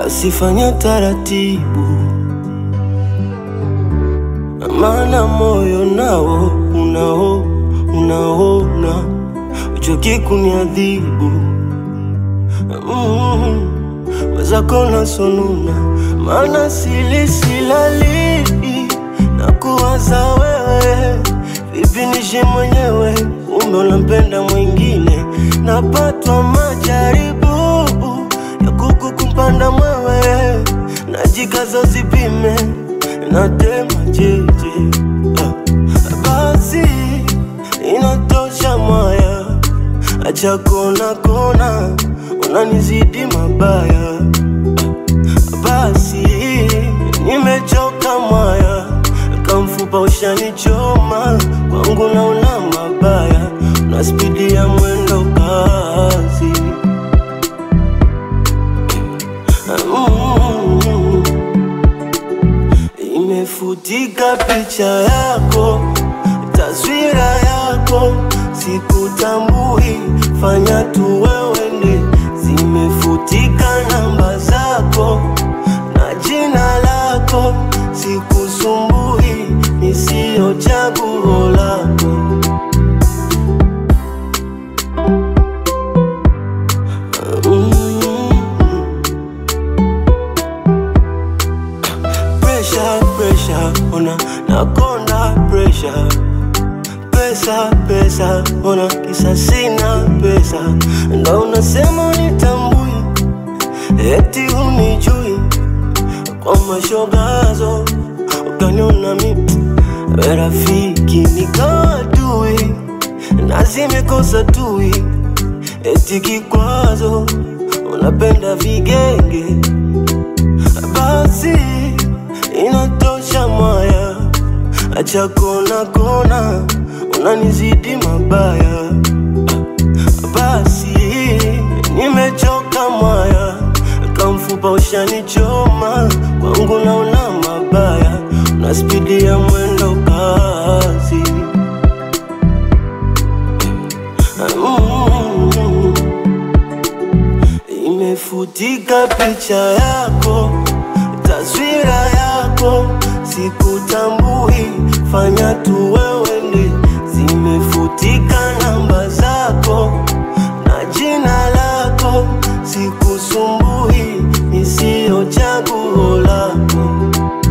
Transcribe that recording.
basi fanya taratibu, maana moyo nao unao unaona uchoki kuniadhibu mm, wezako nasonona, maana sili silali na kuwaza wewe, vipi nishi mwenyewe, kumbe unampenda mwingine, napatwa majaribu ya kuku kumpanda mwewe, najikaza usipime, natema jeje ah, basi inatosha mwaya, acha kona kona, unanizidi mabaya basi nimechoka mwaya, kamfupa ushanichoma, kwangu naona mabaya, na spidi ya mwendo kasi mm, imefutika picha yako, taswira yako, sikutambui, fanya tu wewe ndi, zimefutika namba zako na jina lako, sikusumbui, nisiyo chaguo lako. Mm. Pressure, pressure, ona nakonda pressure pesa pesa, ona kisa sina pesa, ndo unasema unitambui, eti unijui kwa mashogazo, ukaniona mi we rafiki nikawa adui, na zimekosa tui, eti kikwazo, unapenda vigenge basi inatosha mwaya, acha kona kona, unanizidi mabaya. Basi nimechoka mwaya, kamfupa ushanichoma, kwangu naona mabaya, na spidi ya mwendo kasi mm. Imefutika picha yako, taswira yako, sikutambui, fanya tu wewe ndi, zimefutika namba zako na jina lako, sikusumbui, nisiyo chaguo lako.